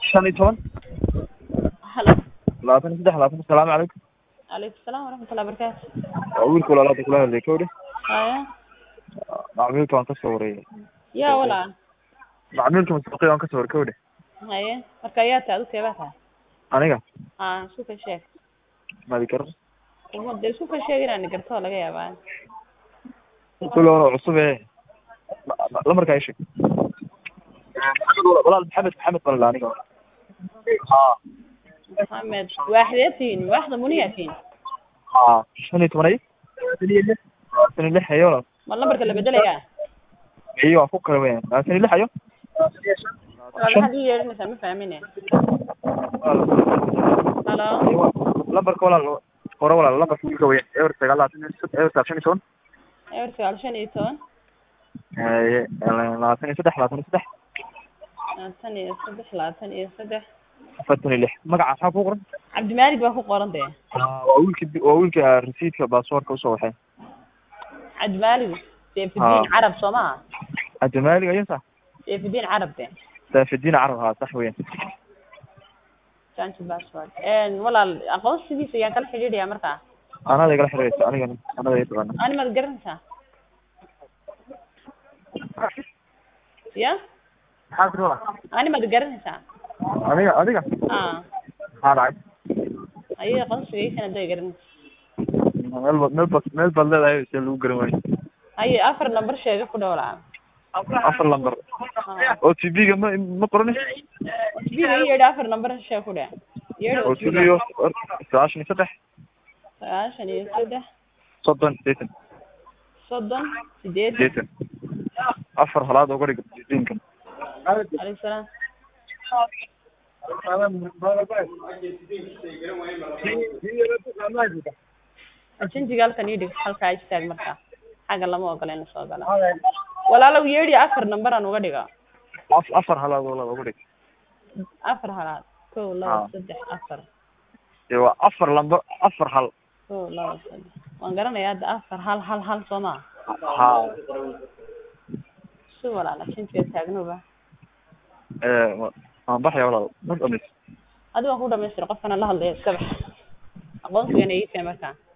shan iyo toban halo labaatan iyo saddex labaatan asalaamu calaykum calaykum salaam waraxmatullahi wabarakaatu waa wiilka walaalaada kula hadlay kawdhe haya macmiilka waan kasoo wareeyay yaa walaa macmiilka masbuuqiya waan kasoo waray kawdhe haye marka ayaa tahay adu keebaa tahay aniga aa isku ka sheeg madi karo uma dee isku ka sheeg inaan gartoo laga yaabaa kule hore cusub ee lamarkaa ii sheeg walaal maxamed maxamed balala aniga ha maxamed waaxdee tihiin waaxda muniyaa tihiin ha shan iyo toban ay labaatan iyo lix labaatan iyo lix ayo walaal ma lambarka la bedelayaa iyo waa ku kala weyn labaatan iyo lix ayo waa maxaad ii yeedhinaysaa ma fahmine halo lambarka walaal hore walaal lambarka wiilka weyn ewer sagaal labaatan iyo sed- ewer sagaal shan iyo toban ewer sagaal shan iyo toban Haye, labaatan iyo saddex labaatan iyo saddex labaatan iyo saddex labaatan iyo saddex afartan iyo lix magaca maxaa ku qoran cabdimaalig baa ku qoran dee waa wiilka waa wiilka resiidka baasaboorka usoo waxay cabdimaalig seyfudiin Ah. carab soo maha cabdimaalig ayo sax seyfudiin carab de saafidiin carab haa sax weyan change password walaal aqoonsigiisa ayaan kala xidhiidhayaa markaa anada igala xiriiraysa aniga anada ii taqaana ani maad garanaysaa ya maxaa tiri walaal ani maad garanaysaa adiga adiga a maxaa dhacay ayay aqoonsigaysana haday garanaysa meel ba meel ba meel baad leedahay see lagu garan waayo haye afar number sheega ku dhowlaa afar lambar o t v ga ma ma qorani biga i yeedhi afar number sheeg ku dheh yeedhi o t v ga sagaashan iyo saddex sagaashan iyo saddex soddon sideetan soddon sideed sideetan afar halaad uga dhig sidiinka alaykum salaam ajenjiga halkan ii dhig halkaa istaag markaa xagga lama ogola in lasoo gala walaalow yeedhi afar number aan uga dhiga af- afar halaad walaal uga dhig afar halaad kow laba Ah. saddex afar dee waa afar lambar afar hal kow laba saddex waan garanayaa hadda afar hal hal hal soo maa ha si walaal ajenjiga taagnoba ee wa- waan baxaya walaal ma dhamayst adigo waan ku dhamaystira qofkana la hadlaya iska bax aqoonsigana ii keen markaa